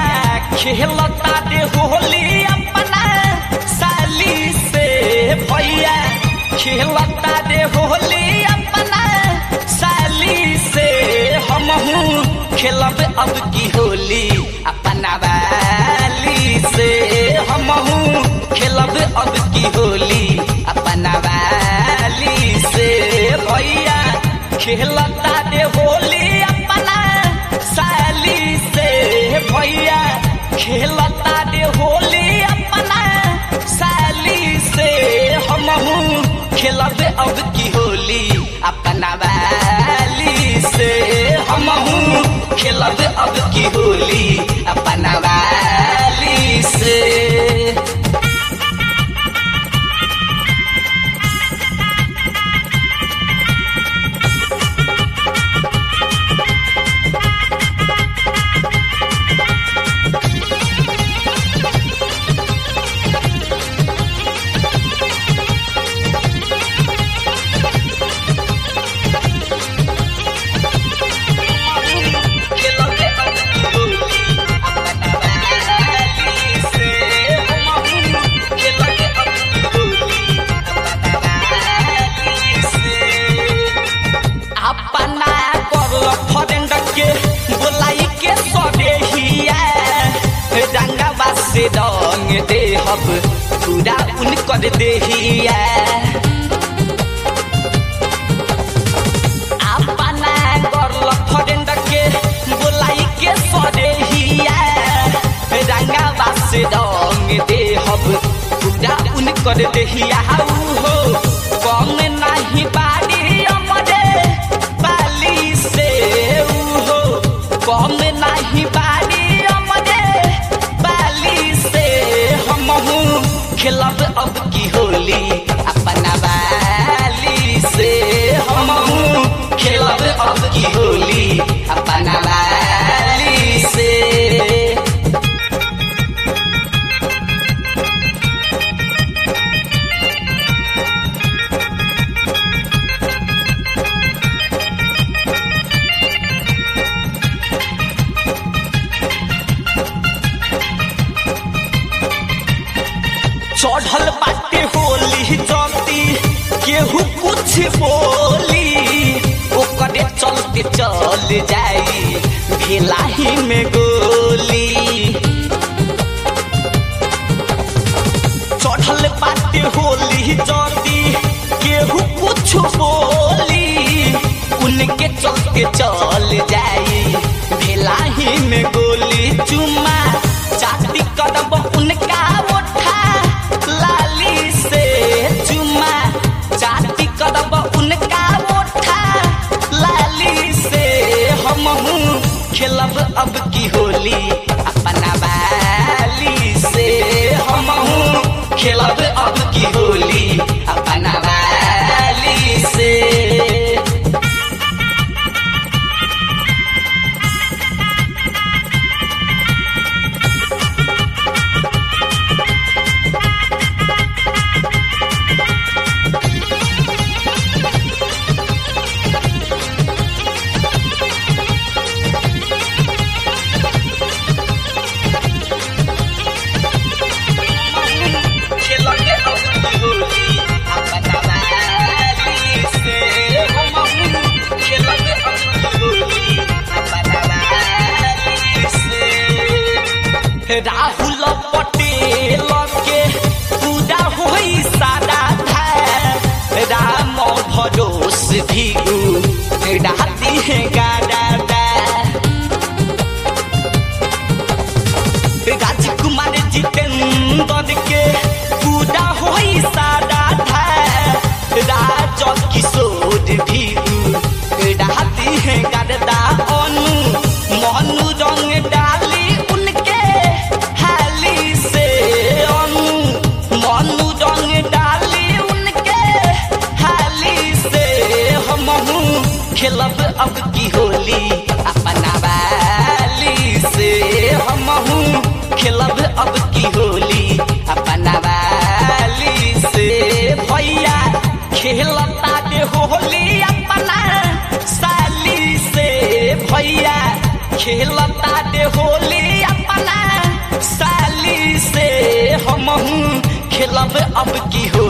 खेलता दे होली अपना साली से भैया खेलता दे होली अपना साली से हमहू खेलब अब की होली अपना वाली से हमहू खेलब अब की होली अपना वाली से भैया खेलता दे होली अपना साली से भैया खेलता दे होली अपना साली से हमहू खेलब अब की होली अपना वाली से हमहू खेलब अब की होली अपना वाली से अपना करल फ्रेंड के बोलाई के सदेहिया रंगवा से रंग देहब पूरा उनकर देहिया अपना करल फ्रेंड के बोलाई के सदेहिया रंगवा से रंग देहब पूरा उनकर देहिया हो कम नहीं बाड़ी अमरे बाली से हो कम नहीं बाड़ी अमरे बाली से हमहू खेलब अब की होली अपना बाली से हमहू खेलब अब की होली अपना बाली से चढ़ल बाटे होली जल्दी केहू कुछ बोली ओकरे चलते चल जाई भेलाही में गोली चढ़ल बाटे होली जल्दी केहू कुछ बोली उनके चलते चल जाई भेलाही में गोली चुमा चाटी कदम उनका उठा लाली से चुमा चाटी कदम उनका उठा लाली से हमहू खेलब अब की होली अपना वाली से हमहू खेलब अब की होली अपना वाली से खेलके अब की होली अपना वाली से हमहू खेलके अब की होली अपना वाली से राहुल पटेल के पूरा होई सारा था राम भरोस भी डाती है गाड़ा राजकुमार जितेंद्र के पूरा होई सारा था राज किशोर भी डाती है गरदा अनु मनु रंग डाली उनके हाली से अनु मनु रंग डाली उनके हाली से हमहू खेलब अब की होली अपना वाली से हमहू खेलब अब की होली अपना वाली से भैया खेलता दे होली अपना साली से भैया खेलता दे होली अपना खेलब अब की